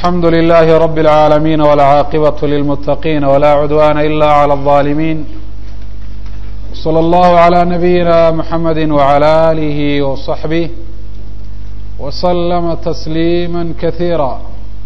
الحمد لله رب العالمين والعاقبة للمتقين ولا عدوان إلا على الظالمين صلى الله على نبينا محمد وعلى آله وصحبه وسلم تسليما كثيرا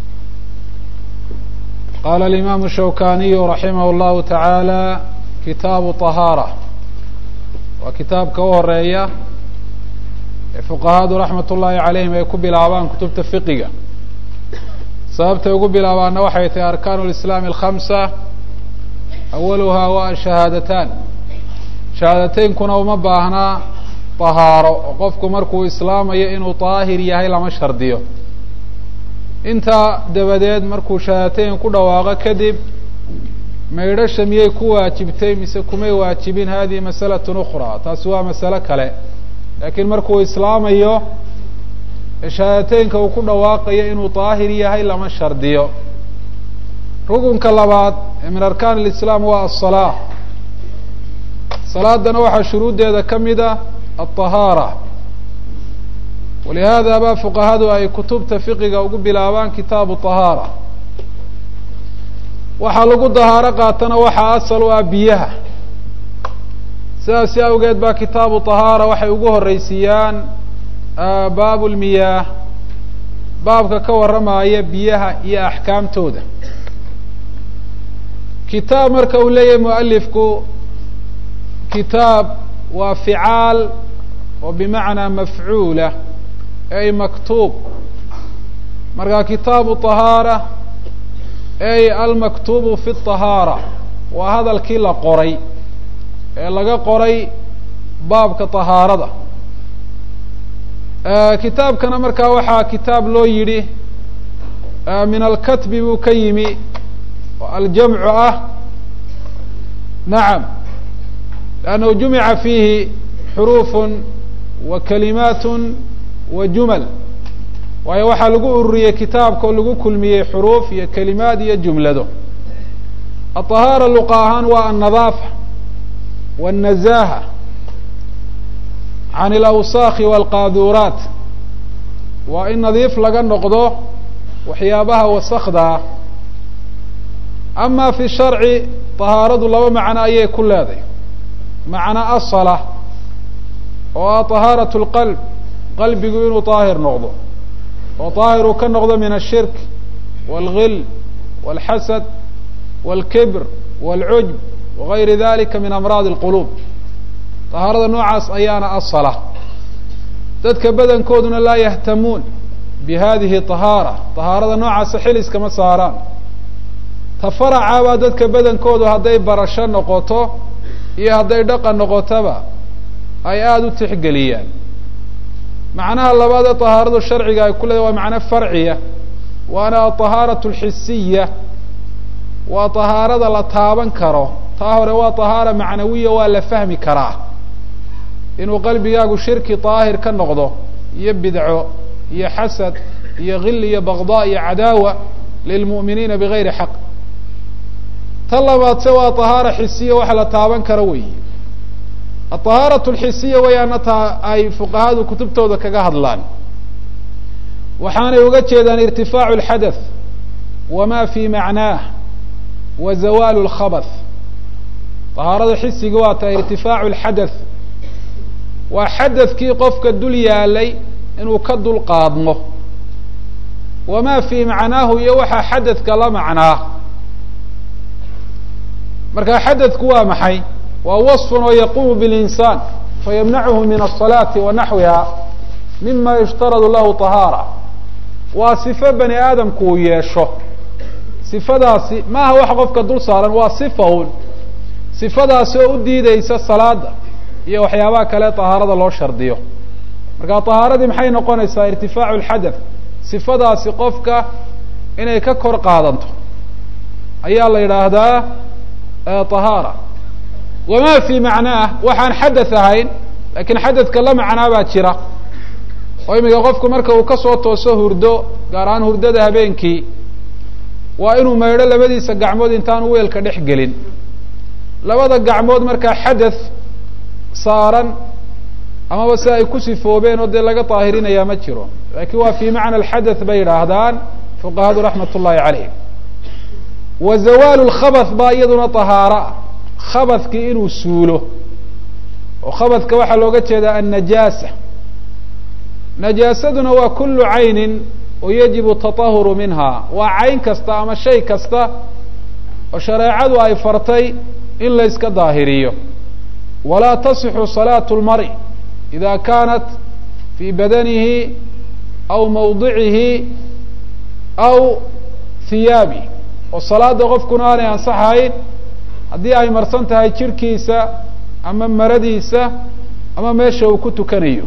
قال الإمام الشوكاني رحمه الله تعالى kitaabu طahaarة waa kitaabka u horeeya ee fuqahadu raxmat ullaahi calayhim ay ku bilaabaan kutubta fiqiga sababtay ugu bilaabaanna waxay tahay arkaan اlislaami alkhamsa awaluhaa waa shahaadataan shahaadateynkuna uma baahnaa طahaaro oo qofku markuu islaamayo inuu طaahir yahay lama shardiyo intaa dabadeed markuu shahaadateyn ku dhawaaqo kadib maydhasha miyay ku waajibtay mise kumay waajibin hadihi masalat ukra taasi waa masalo kale laakiin markuu islaamayo shahaadateynka uu ku dhawaaqayo inuu daahir yahay lama shardiyo rukunka labaad ee min arkaan اlislaam waa aلsalaa salaadana waxaa shuruuddeeda ka mid a aلطahaara walihada ba fuqahadu ay kutubta fiqiga ugu bilaabaan kitaabu طahaara waxaa lagu dahaaro qaatana waxaa asal u ah biyaha sidaasi awgeed baa kitaabu طahaara waxay ugu horeysiiyaan baabu lmiyaah baabka ka warramaya biyaha iyo axkaamtooda kitaab marka uu leeyahay mualifku kitaab waa ficaal oo bimacnaa mafcuula ay maktuub marka kitaabu طahaara ay almaktubu fi الطahaara waa hadalkii la qoray ee laga qoray baabka طahaarada kitaabkana markaa waxaa kitaab loo yidhi min alkatbi buu ka yimi oo aljamcu ah nacam lannahu jumica fiihi xuruuf wa kalimaat wa jumal waayo waxaa lagu ururiyey kitaabka oo lagu kulmiyey xuruuf iyo kelimaad iyo jumlado aطahaara luqa ahaan waa alnadaafa wالnazaha can اlawsaakhi wاlqaaduraat waa in nadiif laga noqdo waxyaabaha wasakdaa ama fi sharci طahaaradu laba macno ayay ku leedahay macno asala oo ah طahaaraة اlqalb qalbigu inuu طaahir noqdo oo طaahir uu ka noqdo min الshirk wاlgil wاlxasad wاlkibr wاlcujb wagayri dalika min amraad اlqulub طahaarada noocaas ayaana asala dadka badankooduna laa yahtamuun bi hadihi طahaara طahaarada noocaasa xiliskama saaraan ta faracabaa dadka badankoodu hadday barasho noqoto iyo hadday dhaqan noqotoba ay aada u tixgeliyaan macnaha labaad ee طahaaradu sharciga ay ku leedahy waa macno farciya waana aطahaaraة اlxisiya waa طahaarada la taaban karo taa hore waa طahaara macnawiya waa la fahmi karaa inuu qalbigaagu shirki طaahir ka noqdo iyo bidco iyo xasad iyo gil iyo bagضاء iyo cadaawa lilmuؤminiina bigayri xaq ta labaad se waa طahaara xisiya waxa la taaban karo weyi aطahaaraة اlxisiya wayaana taa ay fuqahadu kutubtooda kaga hadlaan waxaanay uga jeedaan irtifaacu اlxadaث wama fi macnaah wa zawaalu اlkhabaث طahaarada xisiga waa tahay irtifaacu اlxadaث waa xadadkii qofka dul yaalay inuu ka dul qaadmo wama fi macnaahu iyo waxaa xadadka la macnaa marka xadadku waa maxay waa waصfun oo yaqumu biاlinsaan fayamnachu min الصalaati wa naxwiha mima yushtaradu lahu طahaara waa sifo bani aadamku uu yeesho sifadaasi maaha wax qofka dul saaran waa sifa un sifadaasi oo u diideysa salaada iyo waxyaabaha kale طahaarada loo shardiyo marka طahaaradii maxay noqonaysaa irtifaacu اlxadaث sifadaasi qofka inay ka kor qaadanto ayaa la yidhaahdaa طahaara wama fi macnaah waxaan xadaث ahayn lakin xadadka la macnaa baa jira oo imika qofku marka uu kasoo tooso hurdo gaar ahaan hurdada habeenkii waa inuu maydho labadiisa gacmood intaan weelka dhex gelin labada gacmood markaa xadaث saaran amaba si ay ku sifoobeen oo dee laga daahirinayaa ma jiro lakin waa fi macna alxadaث bay yidhaahdaan fuqahadu raxmat ullahi calayhim wa zawaalu lkhabath baa iyaduna tahaaro ah khabadkii inuu suulo oo khabadka waxaa looga jeedaa annajaasa najaasaduna waa kulu caynin oo yajibu tatahuru minha waa cayn kasta ama shay kasta oo shareecadu ay fartay in la yska daahiriyo walaa tasixu salaatu lmari ida kaanat fii badanihi aw mawdicihi aw hiyaabi oo salaada qofkuna aanay ansaxayn haddii ay marsan tahay jirhkiisa ama maradiisa ama meesha uu ku tukanayo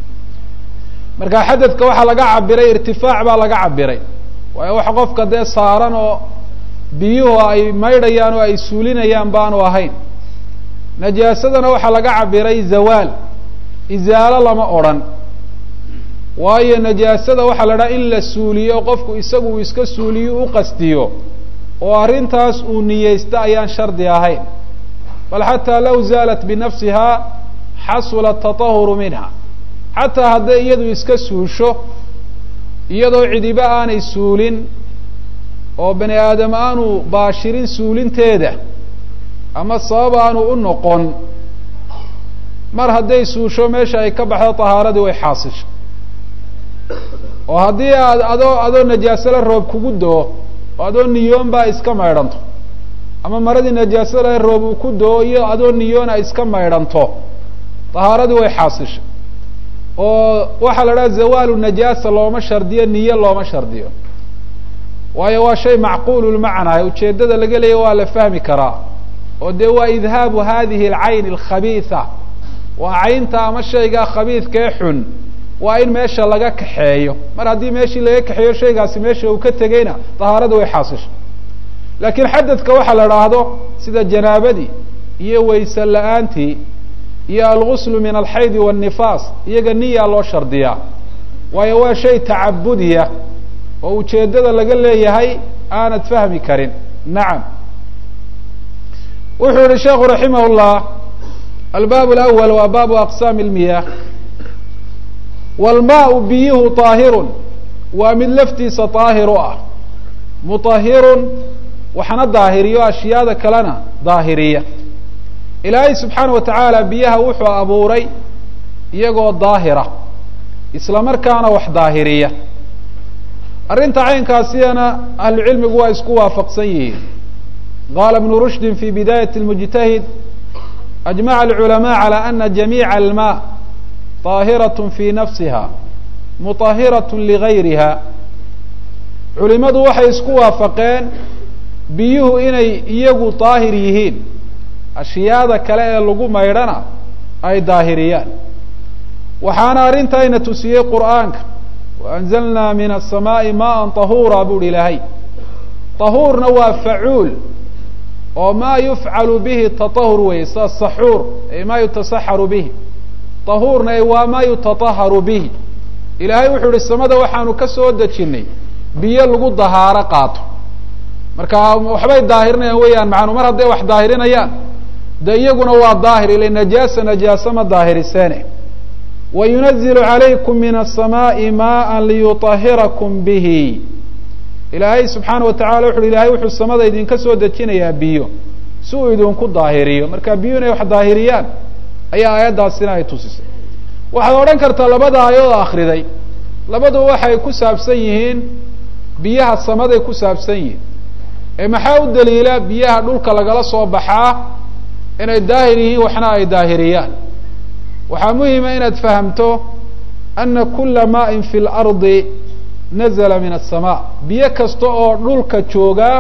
marka xadadka waxaa laga cabiray irtifaac baa laga cabiray waayo wax qofka dee saaran oo biyuhu ay maydhayaan oo ay suulinayaan baanu ahayn najaasadana waxaa laga cabiray zawaal izaalo lama odrhan waayo najaasada waxaa la dhaha in la suuliyo qofku isagu uu iska suuliyo u qastiyo oo arrintaas uu niyeysto ayaan shardi ahayn bal xataa law zaalat binafsiha xasula tatahuru minha xataa hadday iyadu iska suusho iyadoo cidiba aanay suulin oo bani aadam aanu baashirin suulinteeda ama sabab aanu u noqon mar hadday suusho meesha ay ka baxdo tahaaradii way xaasisho oo haddii aad adoo adoo najaasole roob kugu do-o oo adoo niyoon baa iska maydhanto ama maradii najaasole roob uu ku do-o iyo adoo niyoon ay iska maydhanto tahaaradii way xaasisho oo waxaa la dhaha zawaalu najaasa looma shardiyo niyo looma shardiyo waayo waa shay macquululmacnaa ujeeddada laga leeya waa la fahmi karaa oo dee waa idhaabu hadihi alcayn alkhabiisa waa caynta ama shaygaa khabiidkae xun waa in meesha laga kaxeeyo mar haddii meeshii laga kaxeeyo shaygaasi meesha uu ka tegeyna tahaarada way xaasisho laakiin xadadka waxaa la idhaahdo sida janaabadii iyo wayse la-aantii iyo alguslu min alxaydi waannifaas iyaga niyaa loo shardiyaa waayo waa shay tacabudiya oo ujeeddada laga leeyahay aanad fahmi karin nacam wuxuu yihi sheekhu raximah llah albaab alawal waa baabu aqsaami lmiyah wlmaau biyuhu طaahirun waa mid laftiisa طaahir u ah muطahirun waxna daahiriyo ashyaada kalena daahiriya ilaahay subxaana wa tacaala biyaha wuxuu abuuray iyagoo daahira isla markaana wax daahiriya arrinta caynkaasiyana ahlucilmigu waa isku waafaqsan yihiin qaala ibnu rushdin fi bidaayat اlmujtahid ajmaca alculamaء calى ana jamiica alma طaahiraة fi nafsiha muطahiraة ligayriha culimadu waxay isku waafaqeen biyuhu inay iyagu daahir yihiin ashyaada kale ee lagu maydhana ay daahiriyaan waxaana arrintayna tusiyey qur'aanka waanzalnaa min الsamaaءi maءa طahuura buuhi ilaahay طahuurna waa facuul oo ma yufcalu bihi taطahur weye sida saxuur ay ma yutasaxaru bihi طahuurna ay waa ma yutataharu bihi ilaahay wuxuu ihi samada waxaanu ka soo dejinay biyo lagu dahaaro qaato marka waxbay daahirinayaan weeyaan macanu mar hadday wax daahirinayaan de iyaguna waa daahir ila najaasa najaasa ma daahiriseene wayunazilu calaykum min الsamaaءi maءa liyuطahirakum bihi ilaahay subxaana wa tacala wuxu uhi ilahay wuxuu samada idinka soo dejinayaa biyo si uu idinku daahiriyo marka biyo inay wax daahiriyaan ayaa aayaddaasina ay tusisay waxaad odhan kartaa labada aayadood akriday labaduba waxay ku saabsan yihiin biyaha samaday ku saabsan yihiin ee maxaa u daliila biyaha dhulka lagala soo baxaa inay daahir yihiin waxna ay daahiriyaan waxaa muhima inaad fahamto ana kula maain fi lardi nazla min aلsamaa biyo kasta oo dhulka joogaa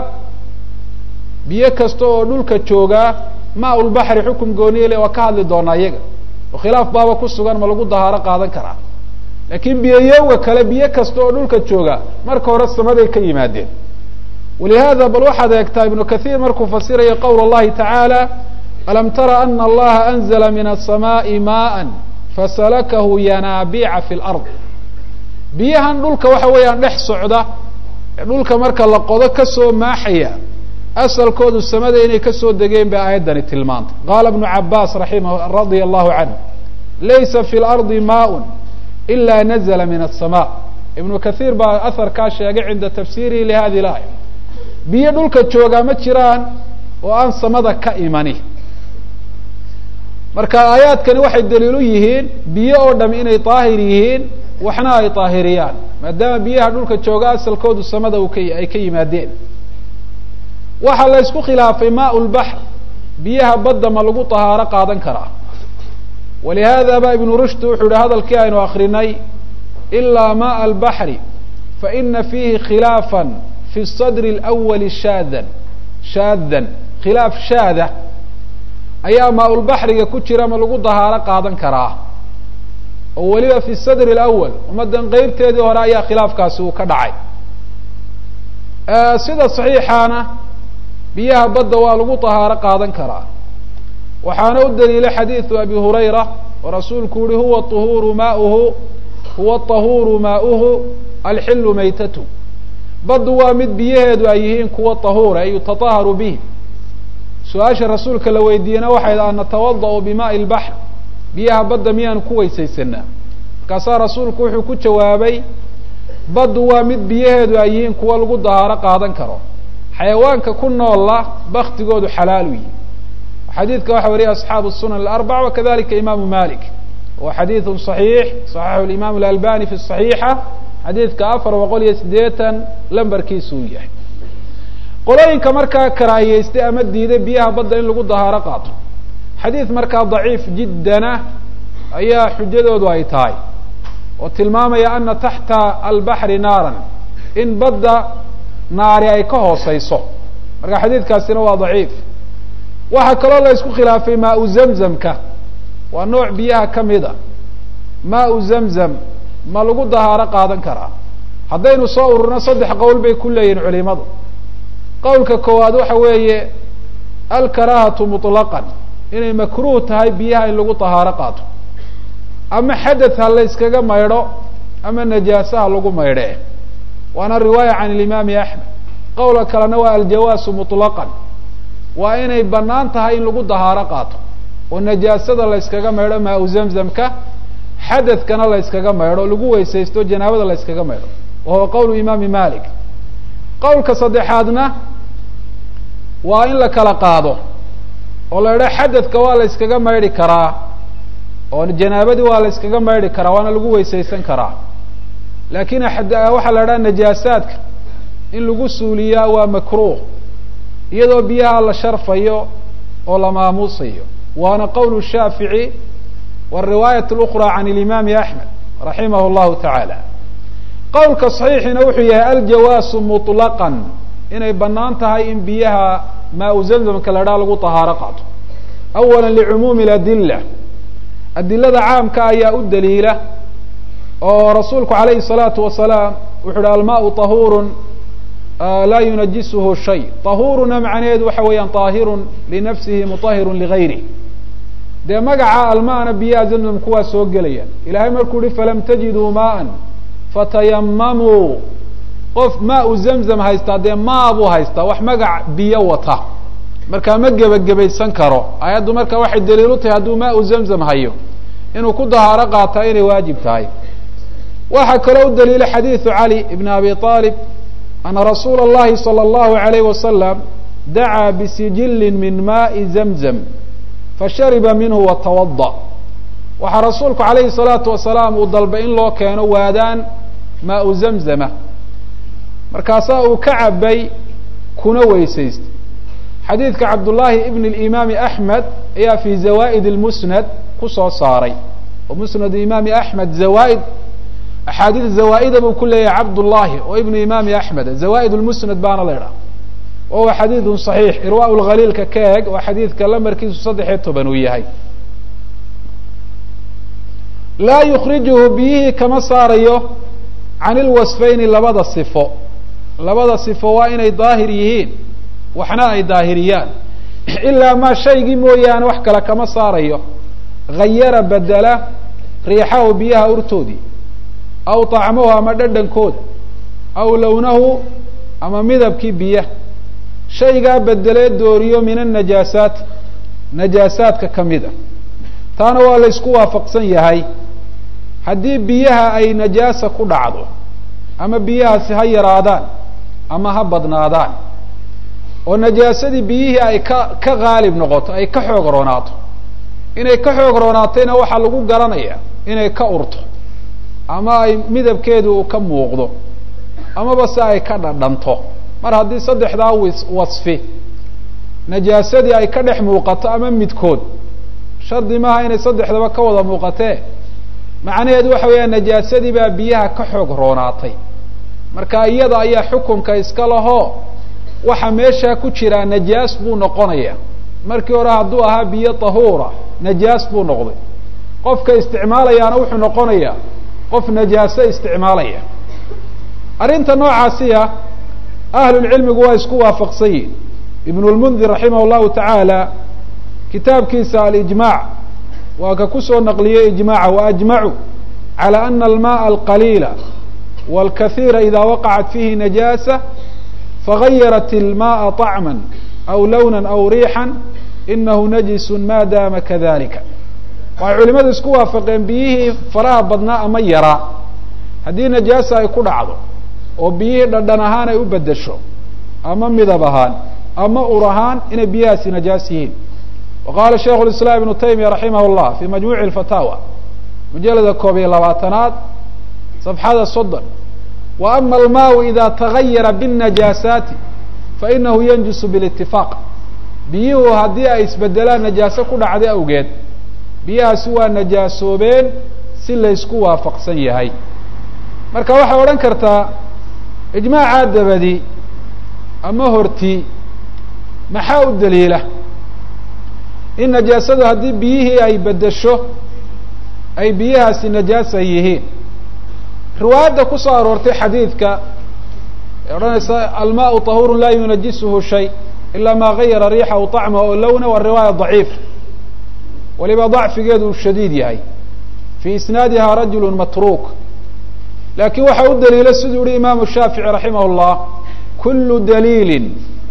biyo kasta oo dhulka joogaa maa lbaxri xukum gooniyele waa ka hadli doonaa iyaga oo khilaaf baaba ku sugan ma lagu dahaaro qaadan karaa laakiin biyayowga kale biyo kasta oo dhulka jooga marka hore samaday ka yimaadeen walihaada bal waxaad eegtaa ibnu kathiir markuu fasiraya qowl اllahi tacaala alam tara ana allaha anzla min الsamaaءi maءa fasalakahu yanaabica fi lard biyahan dhulka waxa weeyaan dhex socda ee dhulka marka la qodo kasoo maaxaya asalkoodu samada inay kasoo degeen bay aayaddani tilmaantay qaala ibnu cabaas raima radia allahu canhu laysa fi lardi maء ila nazla min الsama ibnu kathiir baa aharkaa sheegay cinda tafsiirihi lihadi laaya biyo dhulka joogaa ma jiraan oo aan samada ka imani marka aayaadkani waxay daliil u yihiin biyo oo dham inay daahir yihiin waxna ay daahiriyaan maadaama biyaha dhulka jooga asalkoodu samada uu ka ay ka yimaadeen waxaa la ysku khilaafay maa lbaxr biyaha badda ma lagu tahaaro qaadan karaa walihada ba ibnu rushd wuxuu yihi hadalkii aynu akrinay ilaa maء albaxri faina fiihi khilaafa fi sadri اlأwali shaadan shaadan khilaaf shaada ayaa maa-ulbaxriga ku jira ma lagu dahaaro qaadan karaa oo weliba fi sadri اlأwal ummaddan qeybteedii hore ayaa khilaafkaasi uu ka dhacay sida صaxiixaana biyaha badda waa lagu dahaaro qaadan karaa waxaana u daliilay xadiiثu abi hurayra oo rasuulku yihi huwa طuhuuru maauhu huwa طahuuru maauhu alxilu maytatu baddu waa mid biyaheedu ay yihiin kuwa طahuura ay yutataharu bihi su-aasha rasuulka la weydiiyena waxay an natawadaأu bimaءi اlbaxr biyaha badda miyaanu ku weysaysanaa markaasaa rasuulku wuxuu ku jawaabay baddu waa mid biyaheedu ay yihiin kuwa lagu dahaaro qaadan karo xayawaanka ku noolla baktigoodu xalaalu yihi xadiidka waxa wariyay asxaabu sunan alarbac wakadalika imaamu malik wa xadiidu صaxiix صaxaxu imam اlalbani fi صaxiixa xadiidka afar boqol iyo siddeetan lambarkiisu uu yahay qolooyinka markaa karaahiyeystay ama diiday biyaha badda in lagu dahaaro qaato xadiid markaa daciif jiddana ayaa xujadoodu ay tahay oo tilmaamaya ana taxta albaxri naaran in badda naari ay ka hooseyso marka xadiidkaasina waa daciif waxaa kaloo la isku khilaafay maau zamzamka waa nooc biyaha ka mid a maau zamzam ma lagu dahaaro qaadan karaa haddaynu soo ururno saddex qowl bay ku leeyihin culimadu qowlka koowaad waxa weeye alkaraahatu muطlaqan inay makruh tahay biyaha in lagu dahaaro qaato ama xadath ha la yskaga maydho ama najaasa ha lagu maydhe waana riwaaya can ilimaami axmed qowlka kalena waa aljawaasu muطlaqan waa inay banaan tahay in lagu dahaaro qaato oo najaasada la yskaga maydho maau zamzamka xadadkana la yskaga maydho lagu weysaysto janaabada la yskaga maydho wa huwa qowlu imaami malik qowlka saddexaadna waa in la kala qaado oo la idhaha xadadka waa la yskaga maydhi karaa oo janaabadii waa la yskaga maydhi karaa waana lagu weysaysan karaa laakiin waxaa la idhaha najaasaadka in lagu suuliyaa waa makruh iyadoo biyaha la sharfayo oo la maamuusayo waana qowl shaafici wariwaayat اlأkra can اlimaami axmed raximah اllahu tacaala qowlka صaxiixina wuxuu yahay aljawaasu muطlaqan inay banaan tahay in biyaha maa zamzamka la dhaa lagu طahaaro qaato awala licumuumi اadila adilada caamka ayaa u daliila oo rasuulku alayhi الsalaatu wasalaam wuxu uhi almaءu طahuur laa yunajisuhu shay طahuuruna macnaheedu waxa weeyaan طaahirun linafsihi muطahirun ligayrih dee magaca almaana biyaha zamzam kuwaa soo gelaya ilahay markuu yihi falam tajiduu maaan fatayamamuu qof maau zamzam haystaa dee maa buu haystaa wax magac biyo wata markaa ma gebagabaysan karo ayaddu marka waxay daliil u tahay hadduu maau zamzam hayo inuu ku dahaaro qaataa inay waajib tahay waxaa kaloo u daliila xadiidu cali ibn abi aalib ana rasuula اllahi salى اllahu alayh wasalam dacaa bisijilin min maai zamzam fashariba minhu watawada waxaa rasuulku alayhi الsalaatu wasalaam uu dalbay in loo keeno waadaan maau zamzama markaasaa uu ka cabay kuna weysaystay xadiidka cabdullaahi ibn اimaami axmed ayaa fi zawa'id اlmusnad kusoo saaray oo musnad imaami axmed zawaaid axaadiis zawaaida buu ku leeyahay cabdullaahi oo ibnu imaami axmed zawa'id lmusnad baana la idhaha wahuwa xadiidun صaxiix irwa lkhaliilka ka eeg oo xadiidka lamarkiisu saddexiyo toban uu yahay laa yukrijuhu biyihii kama saarayo can ilwasfayni labada sifo labada sifo waa inay daahir yihiin waxna ay daahiriyaan ilaa maa shaygii mooyaane wax kale kama saarayo hayara bedela riixahu biyaha urtoodii aw طacmahu ama dhadhankooda aw lownahu ama midabkii biyaha shaygaa bedelee dooriyo min anajaasaat najaasaadka kamida taana waa la ysku waafaqsan yahay haddii biyaha ay najaasa ku dhacdo ama biyahaasi ha yaraadaan ama ha badnaadaan oo najaasadii biyihii ay ka ka qaalib noqoto ay ka xoog roonaato inay ka xoog roonaatayna waxaa lagu garanaya inay ka urto ama ay midabkeedu uu ka muuqdo amaba se ay ka dhadhanto mar haddii saddexdaa wis wasfi najaasadii ay ka dhex muuqato ama midkood shardi maaha inay saddexdaba ka wada muuqatee macnaheedu waxa weeyaan najaasadii baa biyaha ka xoog roonaatay marka iyada ayaa xukunka iska lahoo waxa meeshaa ku jiraa najaas buu noqonaya markii hore hadduu ahaa biyo tahuura najaas buu noqday qofka isticmaalayaana wuxuu noqonayaa qof najaaso isticmaalaya arrinta noocaasiya ahlulcilmigu waa isku waafaqsan yihin ibnu lmundir raximah llahu tacaala kitaabkiisa alijmac waa ka kusoo naqliyey ijmaca waajmacu calى ana almaءa alqaliila wاlkahiira ida waqacat fihi najaasa fagayarat ilmaءa طacma aw lawna aw riixan inahu najisu ma dama kadalika waxay culimadu isku waafaqeen biyihii faraha badnaa ama yaraa haddii najaasa ay ku dhacdo oo biyihii dhadhan ahaan ay u bedesho ama midab ahaan ama ur ahaan inay biyahaasi najaas yihiin waqala shaikhu lislaam ibnu taymiya raximah llah fi majmuuci alfataawa mujalada koob iyo labaatanaad safxada soddon wa ama almaau ida tagayara biاnajaasaati fainahu yanjusu bilitifaaq biyuhu haddii ay isbedelaan najaaso ku dhacday awgeed biyahaasi waa najaasoobeen si laysku waafaqsan yahay marka waxay odhan kartaa ijmaacaa dabadi ama horti maxaa u daliila in najaasadu haddii biyihii ay bedesho ay biyahaasi najaasa yihiin riwaayadda ku soo aroortay xadiidka ee odhanaysa almaau طahuuru laa yunajisuhu shay ila ma gayara riixahu طacma o lowna waa riwaaya ضaciif waliba ضacfigeedu uu shadiid yahay fii isnaadiha rajulu matruuk lakin waxaa u daliila siduu yihi imaamu shaafici raximah اllah kulu daliili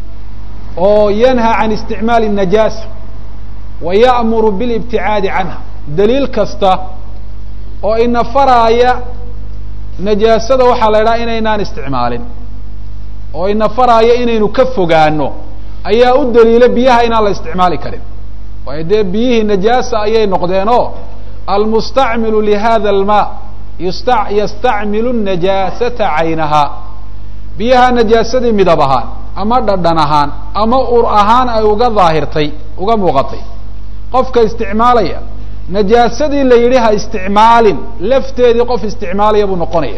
oo yanha can isticmaali الnajaasa wa ya'muru bilibticaadi canha daliil kasta oo ina faraaya najaasada waxaa la idhaha inaynaan isticmaalin oo ina faraaya inaynu ka fogaano ayaa u daliila biyaha inaan la isticmaali karin waayo dee biyihii najaasa ayay noqdeen oo almustacmilu lihada alma yusta yastacmilu najaasata caynaha biyaha najaasadii midab ahaan ama dhadhan ahaan ama ur ahaan ay uga daahirtay uga muuqatay qofka isticmaalaya najaasadii la yidhi ha isticmaalin lafteedii qof isticmaalaya buu noqonaya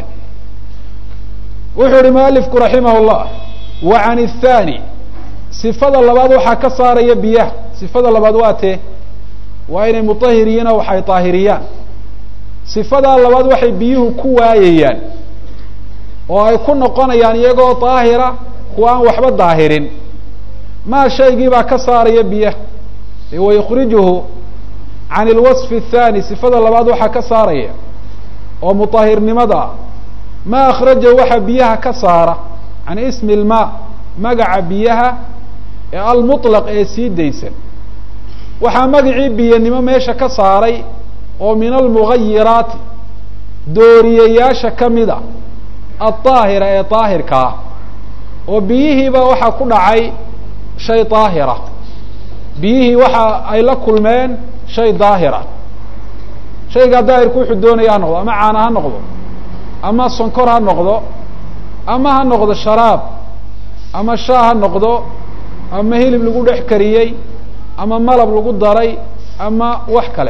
wuxuu yihi mualifku raximah llah wa can الthani sifada labaad waxaa ka saaraya biyaha sifada labaad waa tee waa inay mutahiriyiin oo waxay daahiriyaan sifadaa labaad waxay biyuhu ku waayayaan oo ay ku noqonayaan iyagoo daahira kuwa aan waxba daahirin maa shaygii baa ka saaraya biyaha wayukrijuhu can ilwaصfi الthani sifada labaad waxaa ka saaraya oo mutahirnimada ah ma akhraja waxa biyaha ka saara can ismi اlma magaca biyaha ee almuطlaq ee sii daysan waxaa magacii biyanimo meesha ka saaray oo min almugayiraati dooriyayaasha kamida alطaahira ee daahirka ah oo biyihiiba waxaa ku dhacay shay daahira biyihii waxa ay la kulmeen shay daahira shaygaa daahirku wuxuu doonaya ha noqdo ama caana ha noqdo ama sonkor ha noqdo ama ha noqdo sharaab ama shaa ha noqdo ama hilib lagu dhex kariyey ama malab lagu daray ama wax kale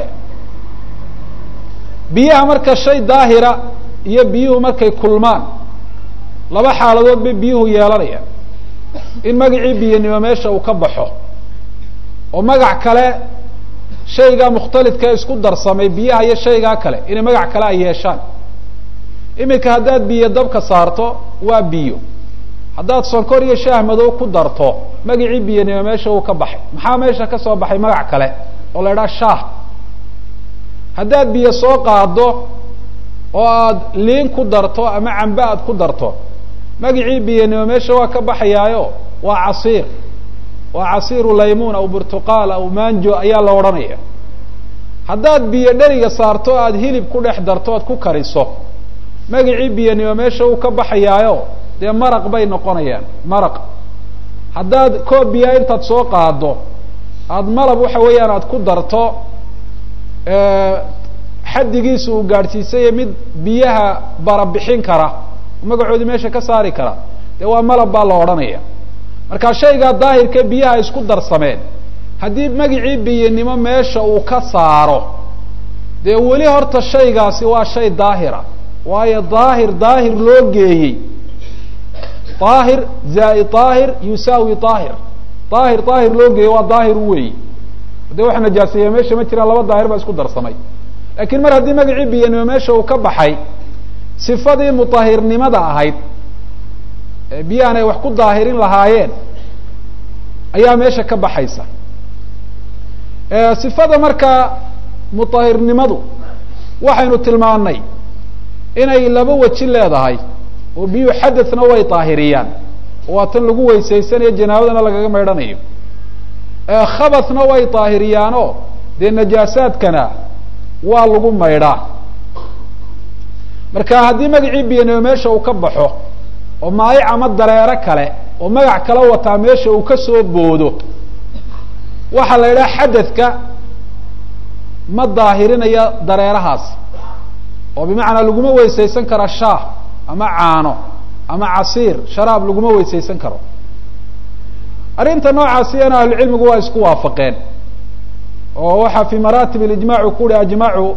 biyaha marka shay daahira iyo biyuhu markay kulmaan laba xaaladood bay biyuhu yeelanayaan in magacii biyanimo meesha uu ka baxo oo magac kale shaygaa mukhtalidka isku darsamay biyaha iyo shaygaa kale inay magac kale ay yeeshaan iminka haddaad biyo dabka saarto waa biyo haddaad sonkor iyo shaah madow ku darto magacii biyanimo meesha uu ka baxay maxaa meesha ka soo baxay magac kale oo la idhaha shaah haddaad biyo soo qaado oo aad liin ku darto ama cambe aad ku darto magacii biyanimo meesha waa ka baxayaayo waa casiir waa casiiru laymuun aw burtuqaal aw manjo ayaa la odhanaya haddaad biyo dheriga saarto aad hilib ku dhex darto oad ku kariso magicii biyanimo meesha uu ka baxayaayo dee maraq bay noqonayaan maraq haddaad koob biyaa intaad soo qaado aada malab waxa weeyaan aada ku darto xaddigiisa uu gaadhsiisayo mid biyaha barabixin kara magacoodii meesha ka saari kara dee waa malab baa la odhanaya marka shaygaa daahirka biyaha isku darsameen haddii magicii biyanimo meesha uu ka saaro dee weli horta shaygaasi waa shay daahira waayo daahir daahir loo geeyey daahir zai daahir yusaawi daahir daahir daahir loo geeyey waa daahir weeyi dee waxa najaaseeya meesha ma jiraan laba daahir baa isku darsamay laakiin mar haddii magacii biyanimo meesha uu ka baxay sifadii mutahirnimada ahayd biyahan ay wax ku daahirin lahaayeen ayaa meesha ka baxaysa sifada markaa mutahirnimadu waxaynu tilmaanay inay laba weji leedahay oo biyuhu xadadna way daahiriyaan waa tan lagu weysaysanayo janaabadana lagaga maydhanayo khabathna way daahiriyaanoo dee najaasaadkana waa lagu maydhaa marka haddii magacii biyanimo meesha uu ka baxo oo maayic ama dareero kale oo magac kala wataa meesha uu ka soo boodo waxaa la yidhaha xadadka ma daahirinayo dareerahaas oo bimacnaa laguma weysaysan karo shaah ama caano ama casiir sharaab laguma weysaysan karo arrinta noocaasiyana ahlucilmigu waa isku waafaqeen oo waxaa fi maratib اlijmacu ku uhi ajmacu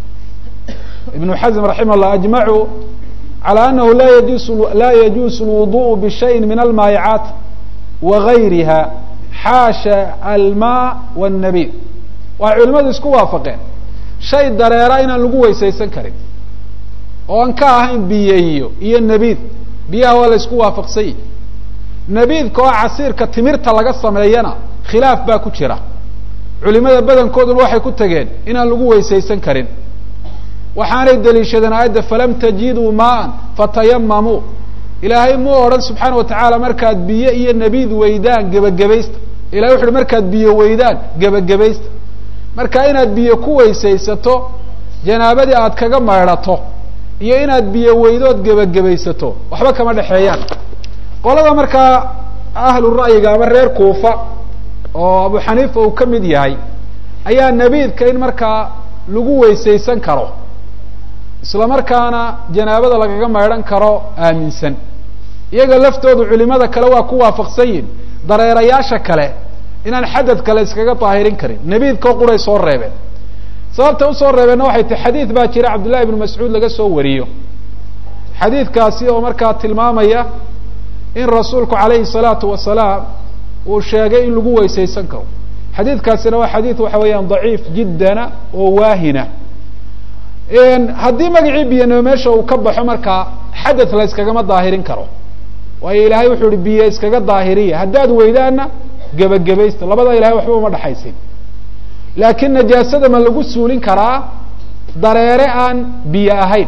ibnu xazm raximah llah ajmacu calى anahu la yajus la yajuusu اlwuduء bishayin min almaayicaat wagayriha xaasha alma wالnabid waxay culimadu isku waafaqeen shay dareera inaan lagu weysaysan karin oo aan ka ahayn biyeyo iyo nebiid biyaha waa la isku waafaqsan yihi nebiidka oo casiirka timirta laga sameeyana khilaaf baa ku jira culimada badankooduna waxay ku tegeen inaan lagu weysaysan karin waxaanay daliishadeen aayadda falam tajiduu maan fatayamamuu ilaahay muu odhan subxaana watacaala markaad biyo iyo nebiid weydaan gebagabaysta ilahay wuxu uhi markaad biyo weydaan gebagabaysta marka inaad biyo ku weysaysato janaabadii aad kaga maydhato iyo inaad biyo weydood gebagabaysato waxba kama dhexeeyaan qolada markaa ahlu ra'yiga ama reer kuufa oo abu xaniifa uu ka mid yahay ayaa nebiidka in markaa lagu weysaysan karo isla markaana janaabada lagaga maydhan karo aaminsan iyaga laftoodu culimada kale waa ku waafaqsan yihin dareerayaasha kale inaan xadad kale iskaga daahirin karin nebiidkao quray soo reebeen sababta usoo reebeenna waxay tahy xadiid baa jira cabdullahi ibnu mascuud laga soo wariyo xadiidkaasi oo markaa tilmaamaya in rasuulku calayhi salaatu wasalaam uu sheegay in lagu weysaysan karo xadiidkaasina waa xadiid waxa weeyaan daciif jiddana oo waahina haddii magacii biyanimo meesha uu ka baxo markaa xadad la iskagama daahirin karo waayo ilaahay wuxuu ihi biyo iskaga daahiriya haddaad weydaanna gebagabaysta labada ilahay waxba uma dhexaysin laakiin najaasada ma lagu suulin karaa dareere aan biyo ahayn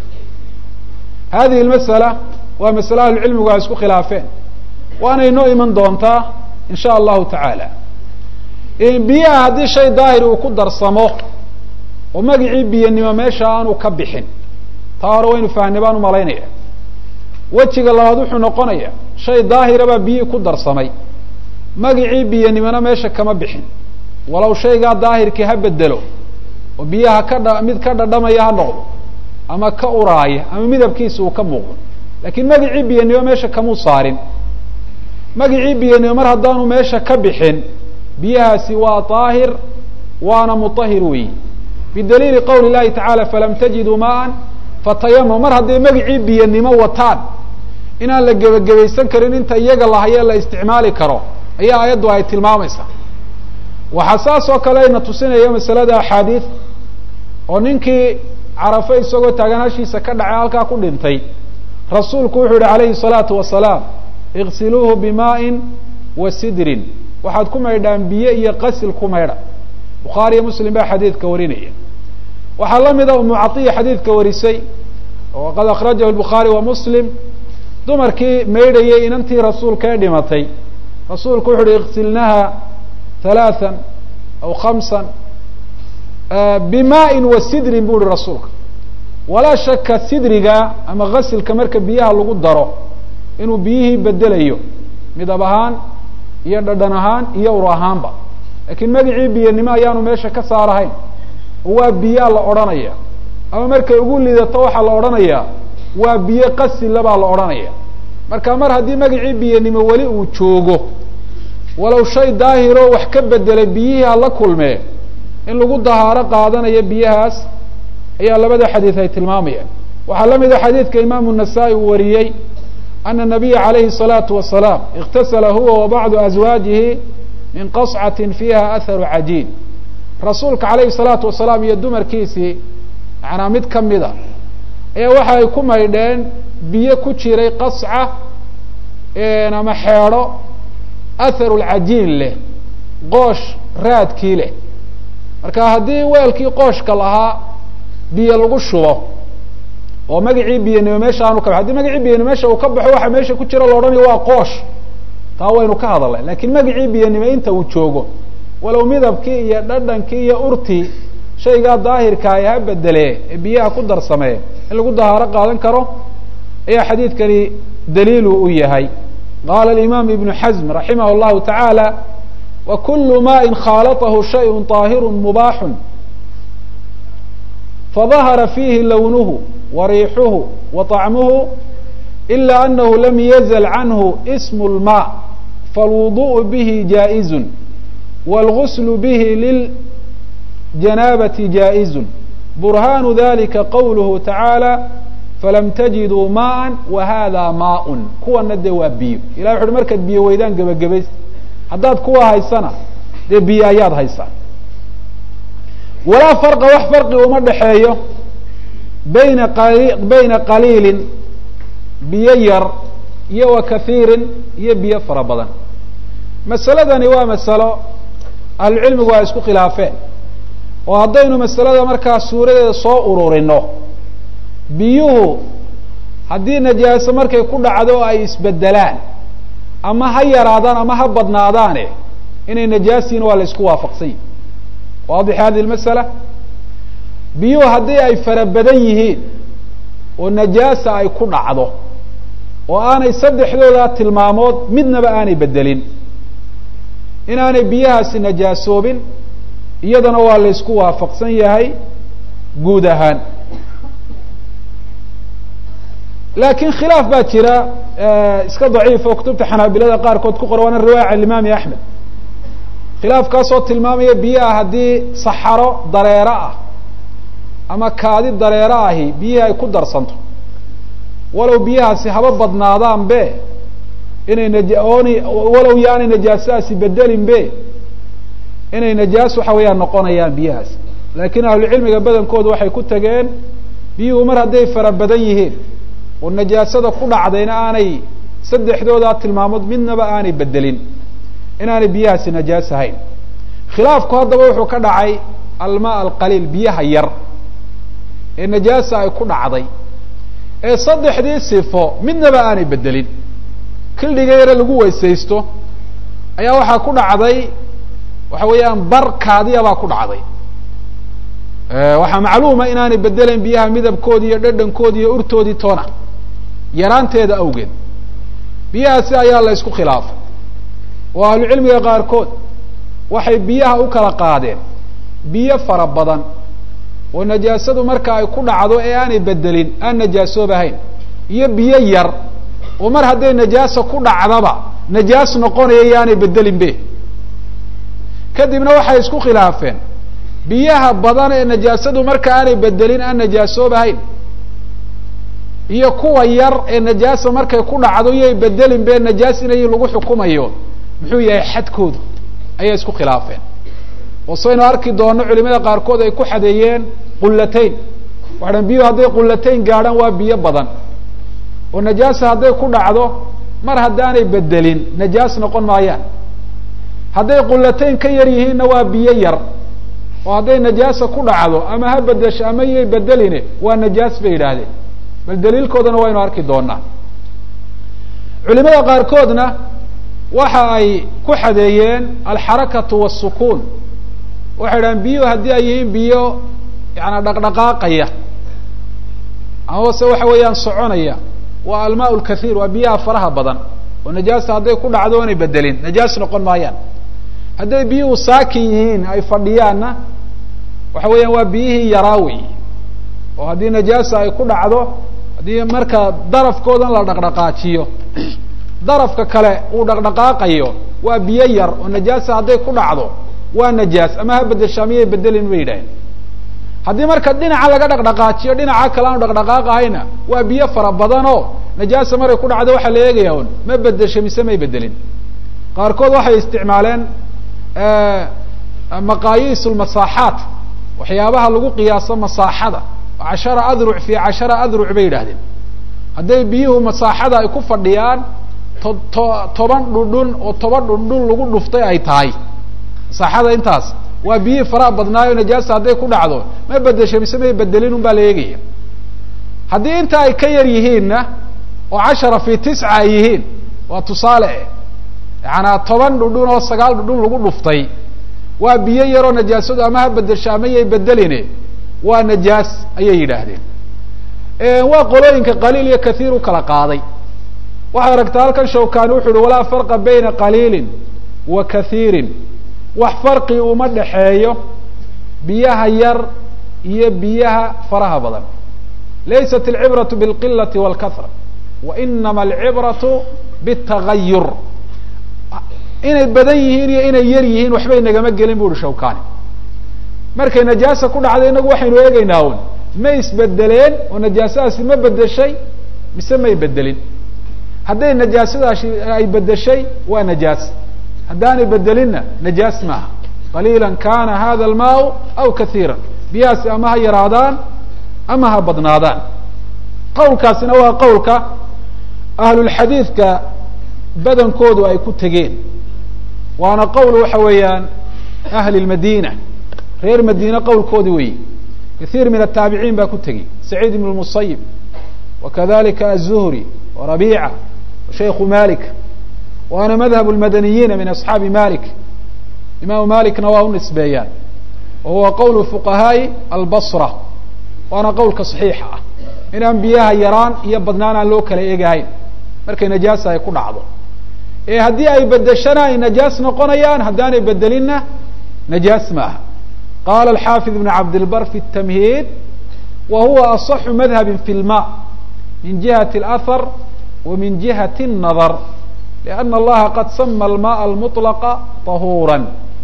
hadihi lmasala waa masale ahlucilmigu ay isku khilaafeen waana inoo iman doontaa in sha allahu tacaala biyaha haddii shay daahir uu ku darsamo oo magacii biyanimo meesha aanu ka bixin taa hore waynu fahnay baan umalaynaya wejiga labaad wuxuu noqonaya shay daahira baa biyihii ku darsamay magacii biyanimona meesha kama bixin walow shaygaa daahirkii ha bedelo oo biyaha ka dha mid ka dhadhamaya ha noqdo ama ka uraaya ama midabkiisa uu ka muuqdo laakiin magacii biyanimo meesha kamuu saarin magacii biyanimo mar haddaanu meesha ka bixin biyahaasi waa daahir waana mutahir weeyi bidaliili qowli llahi tacaala falam tajiduu maan fatayamam mar hadday magacii biyanimo wataan inaan la gebagabaysan karin inta iyaga lahaye la isticmaali karo ayaa aayaddu ay tilmaamaysaa waxaa saas oo kale ayna tusinaya masalada axaadiid oo ninkii carafe isagoo taagan hashiisa ka dhacay halkaa ku dhintay rasuulku wuxuu yihi calayhi salaatu wasalaam iksiluuhu bimaa'in wa sidrin waxaad ku maydhaan biyo iyo qasil ku maydha bukhaari iyo muslim baa xadiidka warinaya waxaa la mida umu caiya xadiidka warisay oo qad akhrajahu bukhaari wa muslim dumarkii maydhayay inantii rasuulka ee dhimatay rasuulku wuxu uhi iksilnaha halaathan aw khamsan bimaa'in wa sidrin bu uhi rasuulka walaa shaka sidriga ama ghasilka marka biyaha lagu daro inuu biyihii bedelayo midab ahaan iyo dhadhan ahaan iyo ur ahaanba laakiin magacii biyanimo ayaanu meesha ka saarahayn oo waa biyaa la odhanaya ama markay ugu lidato waxaa la odhanayaa waa biyo qasila baa la odhanaya marka mar haddii magacii biyanimo weli uu joogo walow shay daahiroo wax ka bedelay biyihii hala kulmee in lagu dahaaro qaadanayo biyahaas ayaa labada xadiid ay tilmaamayaan waxaa la mida xadiidka imaamu nasaa-i uu wariyey ana nabiya calayhi الsalaatu wasalaam اktasala huwa wa bacdu azwaajihi min qascatin fiiha aharu cajiin rasuulka calayhi الsalaatu wasalaam iyo dumarkiisii macnaa mid kamida ayaa waxa ay ku maydheen biyo ku jiray qasca ama xeedho atharu lcajiin leh qoosh raadkii leh marka haddii weelkii qooshka lahaa biyo lagu shubo oo magacii biyanimo meesha aanu ka hadii magacii biyanimo meesha uu ka baxo waxa meesha ku jira la odhanayo waa qoosh taa waynu ka hadalnay lakiin magacii biyanimo inta uu joogo walow midabkii iyo dhadhankii iyo urtii shaygaa daahirka ay ha bedelee ee biyaha ku darsamee in lagu dahaaro qaadan karo ayaa xadiidkani daliilu u yahay qaala alimaam ibnu xasm raximah llahu tacaala wa kulu maءin khaalatahu shayء طaahiru mubaaxu fadahara fiihi lownuhu wa riixuhu wa طacmuhu ila anahu lam yazl canhu ism اlma falwuduء bihi jaaئizu wاlgusl bihi liljanaabati jaaئizu burhanu dalika qawluhu tacaala falam tajiduu maءa wahada maaء kuwana dee waa biyo ilah wuxu uhi markaad biyo weydaan gebagabays haddaad kuwa haysana dee biyo ayaad haysaa walaa farqa wax farqi uma dhexeeyo bayna qali bayna qaliilin biyo yar iyo wa kahiirin iyo biyo fara badan masaladani waa masalo ahlucilmigu ay isku khilaafeen oo haddaynu masalada markaa suuradeeda soo ururino biyuhu haddii najaaso markay ku dhacdo oo ay isbedelaan ama ha yaraadaan ama ha badnaadaane inay najaasiin waa la isku waafaqsany waadix hadihi lmasala biyuhu haddii ay fara badan yihiin oo najaasa ay ku dhacdo oo aanay saddexdooda tilmaamood midnaba aanay bedelin inaanay biyahaasi najaasoobin iyadana waa la ysku waafaqsan yahay guud ahaan laakiin khilaaf baa jira iska daciif oo kutubta xanaabilada qaarkood ku qora waana riwaaya can imaami axmed khilaafkaasoo tilmaamaya biyaha haddii saxaro dareero ah ama kaadi dareero ahi biyihii ay ku darsanto walow biyahaasi haba badnaadaan be inay naooni walow yaanay najaasadaasi bedelin be inay najaas waxa weeyaan noqonayaan biyahaasi laakiin ahlucilmiga badankoodu waxay ku tageen biyuhu mar hadday fara badan yihiin oo najaasada ku dhacdayna aanay saddexdoodaa tilmaamood midnaba aanay bedelin inaanay biyahaasi najaas ahayn khilaafku haddaba wuxuu ka dhacay almaa alqaliil biyaha yar ee najaasa ay ku dhacday ee saddexdii sifo midnaba aanay bedelin kildhiga yare lagu weysaysto ayaa waxaa ku dhacday waxa weeyaan bar kaadiya baa ku dhacday waxaa macluuma inaanay bedelayn biyaha midabkoodi iyo dhadhankoodi iyo urtoodii toona yaraanteeda awgeed biyahaasi ayaa la ysku khilaafay oo ahlucilmiga qaarkood waxay biyaha u kala qaadeen biyo fara badan oo najaasadu marka ay ku dhacdo ee aanay bedelin aan najaasoobahayn iyo biyo yar oo mar hadday najaasa ku dhacdaba najaas noqonaya yaanay bedelin be kadibna waxay isku khilaafeen biyaha badan ee najaasadu marka aanay bedelin aan najaasoobahayn iyo kuwa yar ee najaasa markay ku dhacdo iyay bedelin be najaas inay lagu xukumayo muxuu yahay xadkoodu ayay isku khilaafeen oo saynu arki doono culimada qaarkood ay ku xadeeyeen qullatayn waxaan biyuhu hadday qullatayn gaadhaan waa biyo badan oo najaasa hadday ku dhacdo mar haddaanay bedelin najaas noqon maayaan hadday qullatayn ka yar yihiinna waa biyo yar oo hadday najaasa ku dhacdo ama ha bedesho ama iyay bedeline waa najaas bay yidhaahdeen bal daliilkoodana waynu arki doonaa culimada qaarkoodna waxa ay ku xadeeyeen alxarakatu wasukuun waxay idhahaan biyuhu haddii ay yihiin biyo yaana dhaqdhaqaaqaya amaba se waxa weeyaan soconaya waa almaa lkathiir waa biyaha faraha badan oo najaasa hadday ku dhacdo oonay bedelin najaas noqon maayaan hadday biyuhu saakin yihiin ay fadhiyaanna waxa weeyaan waa biyihii yaraa wey oo haddii najaasa ay ku dhacdo haddii marka darafkoodan la dhaqdhaqaajiyo darafka kale uu dhaqdhaqaaqayo waa biyo yar oo najaasa hadday ku dhacdo waa najaas ama ha bedeshaa miyay bedelin bay yidhaaheen haddii marka dhinaca laga dhaqdhaqaajiyo dhinaca kale aanu dhaqdhaqaaqahayna waa biyo fara badan oo najaasa maray ku dhacdo waxaa la eegaya un ma bedesho mise may bedelin qaarkood waxay isticmaaleen maqaayiis lmasaaxaat waxyaabaha lagu qiyaaso masaaxada cashara adruc fi cashara adruc bay yidhahdeen hadday biyuhu masaaxada ay ku fadhiyaan to to toban dhundhun oo toban dhundhun lagu dhuftay ay tahay masaaxada intaas waa biyihii faraha badnaayo najaasa hadday ku dhacdo ma bedesho mise may bedelin un baa la eegaya haddii inta ay ka yar yihiinna oo cashara fi tisca ay yihiin waa tusaale eh yacanaa toban dhundhun oo sagaal dhundhun lagu dhuftay waa biyo yaroo najaasadu ama ha bedesho ama yay bedeline waa najaas ayay yidhaahdeen waa qolooyinka qaliil iyo kathiir u kala qaaday waxay aragtaa halkan shawkani wuxu uhi walaa farqa bayna qaliilin wa kathiirin wax farqi uma dhexeeyo biyaha yar iyo biyaha faraha badan laysat alcibraةu biاlqilati wاlkahra wainama alcibraةu bالtagayur inay badan yihiin iyo inay yar yihiin waxbay nagama gelin bu uhi shawkani markay najaasa ku dhacday inagu waxaynu eegeynaa un ma isbedeleen oo najaasadaasi ma bedeshay mise may bedelin hadday najaasadaasi ay bedeshay waa najaas haddaanay bedelinna najaas maaha qaliila kana hada almaau aw kaiira biyahaasi ama ha yaraadaan ama ha badnaadaan qawlkaasina waa qawlka ahlulxadiidka badankoodu ay ku tegeen waana qowl waxa weeyaan ahli lmadina reer madiine qowlkoodi weyi kaiir min ataabiciin baa ku tegey saciid ibn lmusayib wakadalika aلzuhri warabica shayku malik waana madhab lmadaniyiina min asxaabi malik imaamu malikna waa u nisbeeyaan wa huwa qowl fuqahaai albasra waana qowlka صaxiixa ah inaan biyaha yaraan iyo badnaan aan loo kala eegahayn markay najaasa ay ku dhacdo ee haddii ay bedeshana ay najaas noqonayaan haddaanay bedelinna najaas maaha qala alxaafid ibn cabdilbar fi الtamhiid wa huwa aصaxu madhabi fi lma min jihati اlahar wa min jihati الnadar liana allaha qad sama almaء almuطlaqa طahuura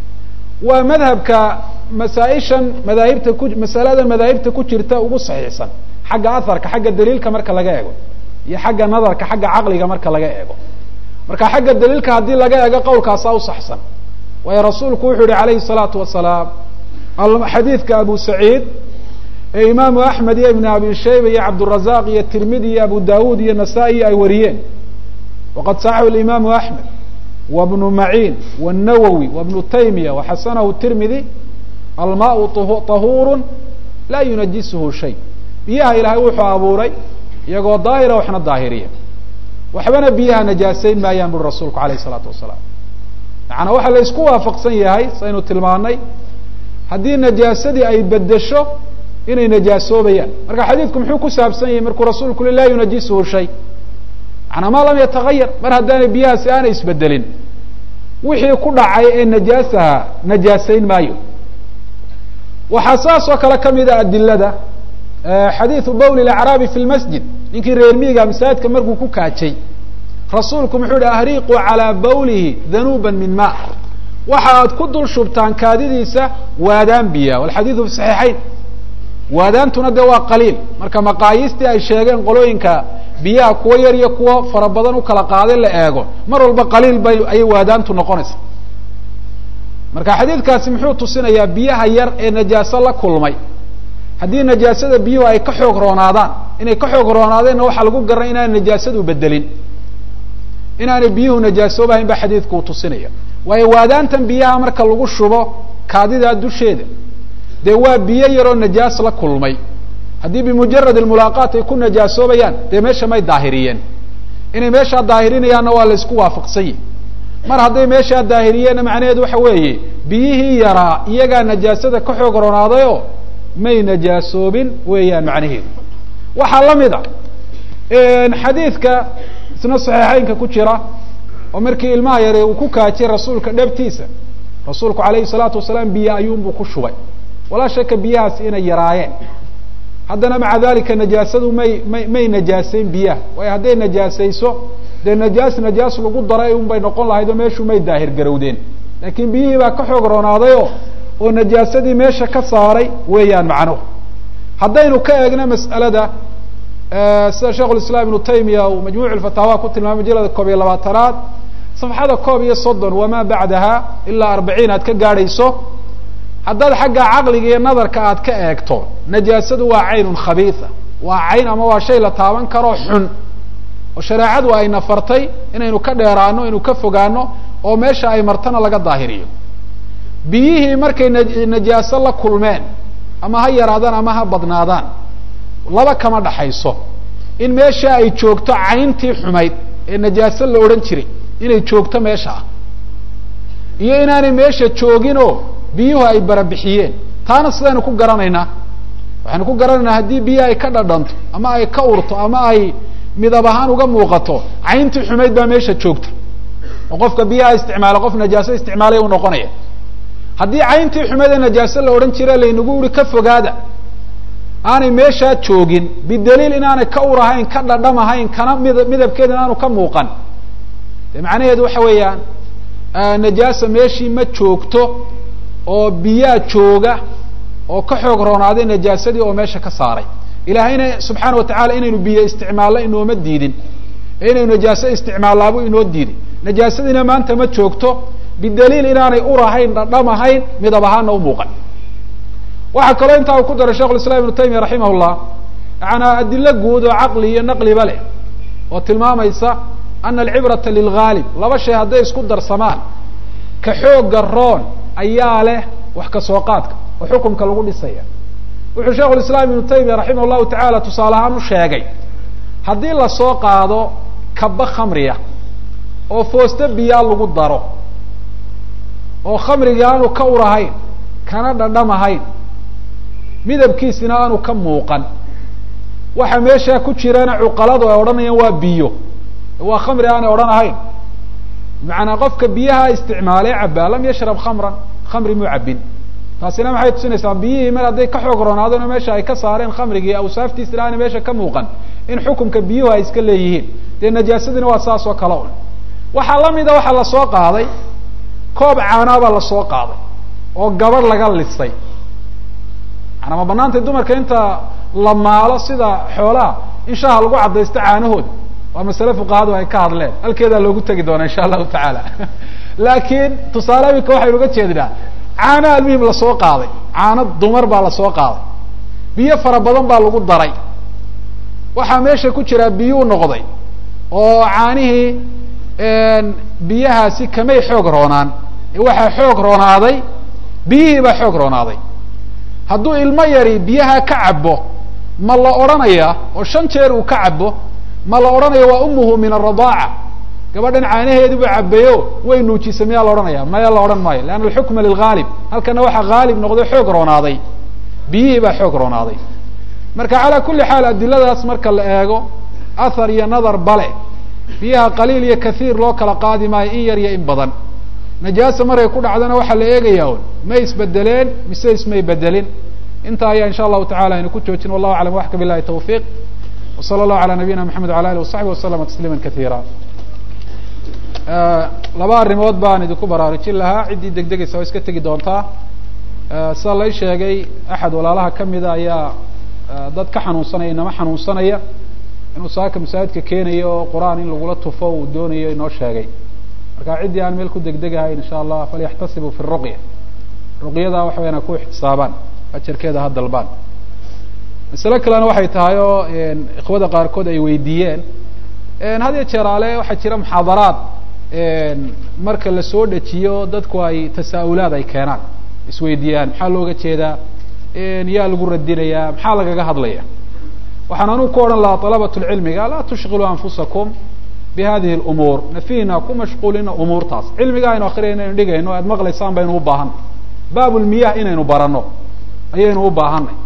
waa madhabka masaaishan madaahibta ku masalada madaahibta ku jirta ugu saxiixsan xagga aharka xagga daliilka marka laga eego iyo xagga nadarka xagga caqliga marka laga eego marka xagga daliilka haddii laga eego qowlkaasaa usaxsan waayo rasuulku wuxuu yihi alayhi الsalaatu wasalaam xadiidka abu saciid ee imaamu axmed iyo ibn abi shayba iyo cabdurazaq iyo tirmidi iyo abu dawud iyo nasaa-i ay wariyeen waqad saxahu imaamu axmed wa bnu maciin wالnawowi wa bnu taymiya waxasanahu tirmidi almaau طahuuru laa yunajisuhu shay biyaha ilaahay wuxuu abuuray iyagoo daahira waxna daahiriya waxbana biyaha najaasayn maayaan buri rasuulku alayh الsalaatu wasalaam macanaa waxaa la isku waafaqsan yahay saynu tilmaanay haddii najaasadii ay bedesho inay najaasoobayaan marka xadiidku muxuu ku saabsan yahay markuu rasuulku ui laa yunajisuhu shay macanaa ma lam yatagayar mar haddaanay biyahaasi aanay isbedelin wixii ku dhacay ee najaasaha najaasayn maayo waxaa saas oo kale kamida adilada xadiidu bowl acraabi fi lmasjid ninkii reer miiga masaajidka markuu ku kaajay rasuulku muxuu yihi ahriquu calaa bawlihi danuuba min ma waxa aad ku dul shubtaan kaadidiisa waadaan biya walxadiidu fi saxiixayn waadaantuna de waa qaliil marka maqaayiistii ay sheegeen qolooyinka biyaha kuwo yar iyo kuwo fara badan u kala qaaday la eego mar walba qaliil bay ayay waadaantu noqonaysa marka xadiidkaasi muxuu tusinayaa biyaha yar ee najaaso la kulmay haddii najaasada biyuhu ay ka xoog roonaadaan inay ka xoog roonaadeenna waxaa lagu garanay inaanay najaasadu bedelin inaanay biyuhu najaasoobahayn ba xadiidku uu tusinaya waayo waadaantan biyaha marka lagu shubo kaadidaa dusheeda dee waa biyo yaroo najaas la kulmay haddii bimujarad almulaaqaat ay ku najaasoobayaan dee meesha may daahiriyeen inay meeshaa daahirinayaanna waa la isku waafaqsanyi mar hadday meeshaa daahiriyeenna macnaheedu waxa weeye biyihii yaraa iyagaa najaasada ka xoog roonaadayoo may najaasoobin weeyaan macnaheedu waxaa la mid a xadiidka isna saxiixeynka ku jira oo markii ilmaha yare uu ku kaajay rasuulka dhabtiisa rasuulku alayhi salaatu wasalaam biyo ayuunbuu ku shubay walaa shaka biyahaas inay yaraayeen haddana maca dalika najaasadu may may may najaaseyn biyaha waayo hadday najaasayso dee najaas najaas lagu daray un bay noqon lahayd oo meeshuu may daahir garowdeen laakiin biyihii baa ka xoog roonaadayo oo najaasadii meesha ka saaray weeyaan macnuhu haddaynu ka eegno mas'alada sida sheikh lislaam ibnu taymiya uu majmuuc lfataawa ku tilmaamay majalada koob iyo labaatanaad safxada koob iyo soddon wamaa bacdaha ilaa arbaciin aad ka gaadhayso haddaad xagga caqliga iyo nadarka aad ka eegto najaasadu waa caynun khabiisa waa cayn ama waa shay la taaban karo xun oo shareecadu ayna fartay inaynu ka dheeraano inaynu ka fogaano oo meesha ay martana laga daahiriyo biyihii markay najaaso la kulmeen ama ha yaraadaan ama ha badnaadaan laba kama dhaxayso in meesha ay joogto cayntii xumayd ee najaaso la odhan jiray inay joogto meesha ah iyo inaanay meesha jooginoo biyuhu ay barabixiyeen taana sidaynu ku garanaynaa waxaynu ku garanaynaa haddii biyo ay ka dhadhanto ama ay ka urto ama ay midab ahaan uga muuqato cayntii xumayd baa meesha joogta oo qofka biyaha isticmaala qof najaaso isticmaalay u noqonaya haddii cayntii xumayd ee najaaso la odhan jira laynagu uri ka fogaada aanay meeshaa joogin bidaliil inaanay ka ur ahayn ka dhadham ahayn kana mid midabkeeda inaanu ka muuqan de macnaheedu waxa weeyaan najaasa meeshii ma joogto oo biyaa jooga oo ka xoog roonaaday najaasadii oo meesha ka saaray ilaahayna subxaana watacala inaynu biyo isticmaalno inooma diidin ee inaynu najaaso isticmaallaabuu inoo diiday najaasadiina maanta ma joogto bidaliil inaanay ur ahayn dhadham ahayn midab ahaana u muuqan waxaa kaloo intaa uu ku daray shekh islam ibnu taymiya raximah llah yaana adilo guud oo caqli iyo naqliba leh oo tilmaamaysa ana alcibrata lilghaalib laba shay hadday isku darsamaan ka xooga roon ayaa leh wax ka soo qaadka oo xukunka lagu dhisaya wuxuu shekhu lislaam ibnu taymiya raximah llahu tacaala tusaale ahaan u sheegay haddii lasoo qaado kaba khamriya oo foosto biyaa lagu daro oo khamrigii aanu ka ur ahayn kana dhadham ahayn midabkiisina aanu ka muuqan waxa meeshaa ku jirana cuqaladu ay odhanayaan waa biyo waa khamri aanay odhan ahayn macanaa qofka biyaha isticmaalee cabaa lam yashrab khamran khamri muu cabin taasina maxay tusinaysaa biyihii mar hadday ka xoog roonaadona meesha ay ka saareen khamrigii awsaaftiisina aanay meesha ka muuqan in xukunka biyuhu ay iska leeyihiin dee najaasadina waa saas oo kale un waxaa lamida waxaa lasoo qaaday koob caanaabaa lasoo qaaday oo gabadh laga lisay maanaa ma banaantay dumarka inta la maalo sida xoolaha in shaha lagu caddaysto caanahooda waa masale fuqahadu ay ka hadleen halkeedaa loogu tegi doona insha allahu tacaala laakiin tusaale imika waxaynu uga jeednaa caano almuhim lasoo qaaday caano dumar baa lasoo qaaday biyo fara badan baa lagu daray waxaa meesha ku jiraa biyuu noqday oo caanihii biyahaasi kamay xoog roonaan waxaa xoog roonaaday biyihii baa xoog roonaaday hadduu ilmo yari biyaha ka cabo ma la odhanaya oo shan jeer uu ka cabo ma la odhanaya waa umuhu min aradaaca gabadhan caanaheedi buu cabeeyo way nuujisay miyaa la odhanaya maya la odhan maayo leanna alxukma lilghaalib halkana waxaa haalib noqday xoog roonaaday biyihii baa xoog roonaaday marka calaa kulli xaal adiladaas marka la eego athar iyo nadar bale biyaha qaliil iyo kaiir loo kala qaadi maayo in yar iyo in badan najaasa markay ku dhacdana waxaa la eegayaa un may isbedeleen mise ismay bedelin intaa ayaa insha allahu tacala aynu ku joojin wallahu aclam waxka bilahi tawfiiq wsala allahu ala nabiyina maxamed wala alih wasaxbi waslama tasliima kaiira laba arrimood baan idinku baraarujin lahaa ciddii degdegaysa waa iska tegi doontaa sida lay sheegay axad walaalaha kamida ayaa dad ka xanuunsanaya inama xanuunsanaya inuu saaka masaajidka keenayo oo qur-aan in lagula tufo uu doonayo inoo sheegay marka ciddii aan meel ku degdegahayn insha allah falyaxtasibuu fi ruqya ruqyada waxa wayaan ku ixtisaabaan ajarkeeda ha dalbaan masale kalena waxay tahay oo ikhwada qaarkood ay weydiiyeen had iyo jeeraale waxaa jira muxaadaraad marka lasoo dejiyo dadku ay tasaa-ulaad ay keenaan isweydiiyaan maxaa looga jeedaa yaa lagu radinayaa maxaa lagaga hadlaya waxaan anugu ku odhan lahaa alabat lcilmiga laa tushqiluu anfusakum bi hadihi lumuur nafihina ku mashquulina umuurtaas cilmiga aynu akriya inaynu dhigayno aad maqlaysaan baynu u baahanay baabulmiyah inaynu barano ayaynu u baahanay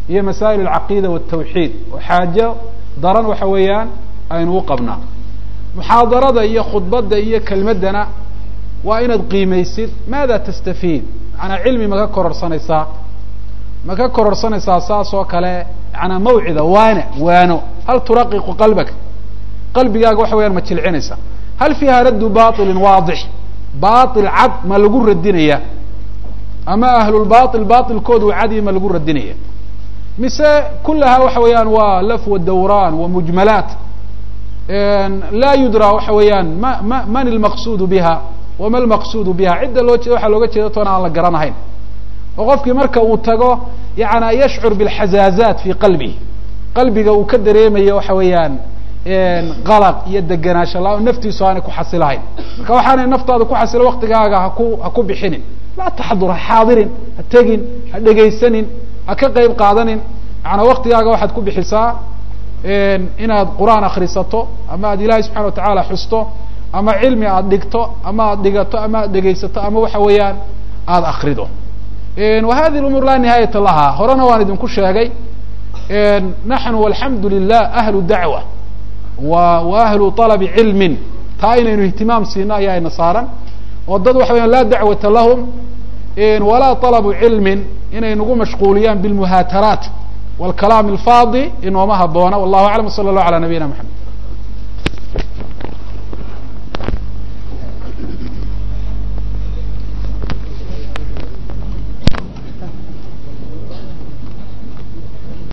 iyo masaa'il alcaqiida waltawxiid oo xaajo daran waxa weeyaan aynu u qabnaa muxaadarada iyo khudbadda iyo kelmaddana waa inaad qiimaysid maada tastafiid macanaa cilmi ma ka kororsanaysaa ma ka kororsanaysaa saas oo kale macanaa mawcida waana waano hal turaqiqu qalbaka qalbigaaga waxa weyaan ma jilcinaysa hal fiiha raddu bailin waadix bail cad ma lagu radinaya ama ahlulbail bailkoodu cadi ma lagu radinaya mise kulaha waxa weeyaan waa laf wa dawran wa mujmalaat laa yudra waxa weeyaan ma ma man ilmaqsudu biha wama almaqsudu biha cidda loo jeeda waxaa looga jeeda toona aan la garanahayn oo qofkii marka uu tago yana yashcur bilxazaazaat fi qalbihi qalbiga uu ka dareemayo waxa weeyaan qalaq iyo degenaansho la naftiisu aanay ku xasilahayn marka waxaanay naftaada ku xasilo waktigaaga haku ha ku bixinin laa taxadur ha xaadirin ha tegin ha dhegaysanin ha ka qeyb qaadanin maanaa waktigaaga waxaad ku bixisaa inaad qur-aan akrisato ama aad ilahay subxana watacaala xusto ama cilmi aad dhigto ama aad dhigato ama aad dhegaysato ama waxa weeyaan aada akrido wa hadihi umuur laa nihaayata laha horena waan idinku sheegay naxnu alxamdu lilah ahlu dacwa wa wa ahlu alabi cilmin taa inaynu ihtimaam siino ayaa ina saaran oo dad waxa weyan laa dacwata lahum walaa alabu cilmin inay nagu mashquuliyaan bilmuhaataraat wاlkalaam alfaadi inooma haboona wallahu aclam w sala اllah alى nabiyina mxamed